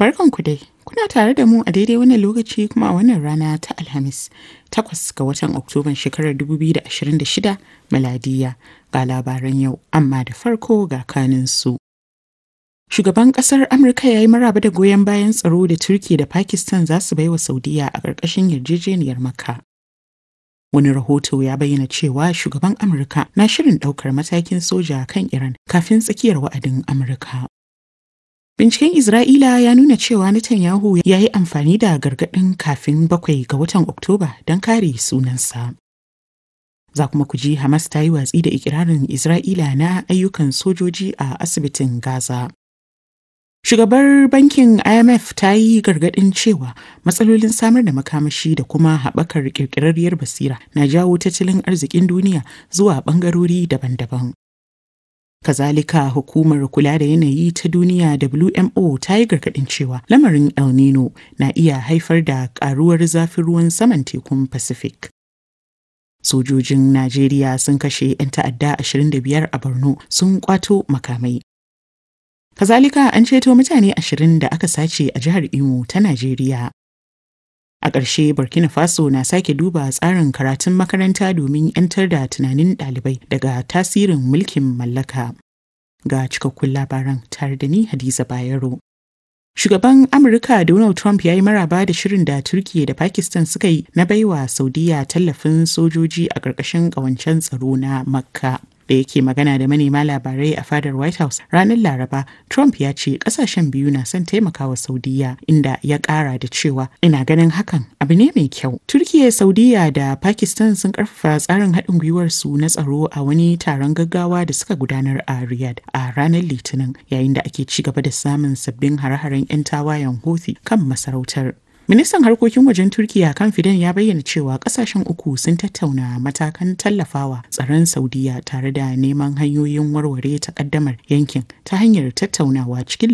Barkanku dai, kuna tare da mu a daidai wannan lokaci kuma a wannan rana ta Alhamis, takwas ga watan Oktoban shekarar 2026 miladiya ga labaran yau, amma da farko ga kaninsu. Shugaban ƙasar Amurka ya yi maraba da goyon bayan tsaro da Turki da Pakistan za su baiwa Saudiya a ƙarƙashin yarjejeniyar Makka. Wani rahoto ya bayyana cewa shugaban Amurka na shirin ɗaukar matakin soja kan Iran kafin tsakiyar wa'adin Amurka. Binciken Isra'ila ya nuna cewa Netanyahu ya yi amfani da gargaɗin kafin bakwai ga watan Oktoba don kare sunansa. Za kuma ku ji Hamas ta yi watsi da ikirarin Isra'ila na ayyukan sojoji a asibitin Gaza. Shugabar bankin IMF ta yi gargaɗin cewa matsalolin samar da makamashi da kuma haɓakar ƙirƙirarriyar basira na jawo tattalin arzikin duniya zuwa ɓangarori daban-daban. Kazalika hukumar kula da yanayi ta duniya WMO ta yi gargaɗin cewa lamarin El Nino na iya haifar da ƙaruwar zafin ruwan saman tekun Pacific. Sojojin Najeriya sun kashe 'yan ta'adda 25 a Borno sun kwato makamai. Kazalika an ceto mutane ashirin da aka sace a jihar Imo ta Najeriya. A ƙarshe Burkina Faso na sake duba tsarin karatun makaranta domin 'yantar da tunanin ɗalibai daga tasirin mulkin mallaka. Ga cikakkun labaran tare da ni Hadiza Bayero. Shugaban Amurka Donald Trump ya yi maraba da shirin da Turkiyya da Pakistan suka yi na baiwa Saudiya tallafin sojoji a ƙarƙashin ƙawancen tsaro na Makka. da yake magana da manema labarai a fadar White House ranar Laraba, Trump ya ce kasashen biyu na son taimakawa Saudiya inda ya kara da cewa ina ganin hakan abu ne mai kyau. Turkiya, Saudiya da Pakistan sun karfafa tsarin haɗin gwiwar su na tsaro a wani taron gaggawa da suka gudanar a Riyadh a ranar Litinin yayin da ake ci gaba da samun sabbin hare-haren 'yan tawayen Houthi kan masarautar. Ministan harkokin wajen Turkiya kan Fidan ya bayyana cewa kasashen uku sun tattauna matakan tallafawa tsaron Saudiya tare da neman hanyoyin warware takaddamar yankin ta hanyar tattaunawa cikin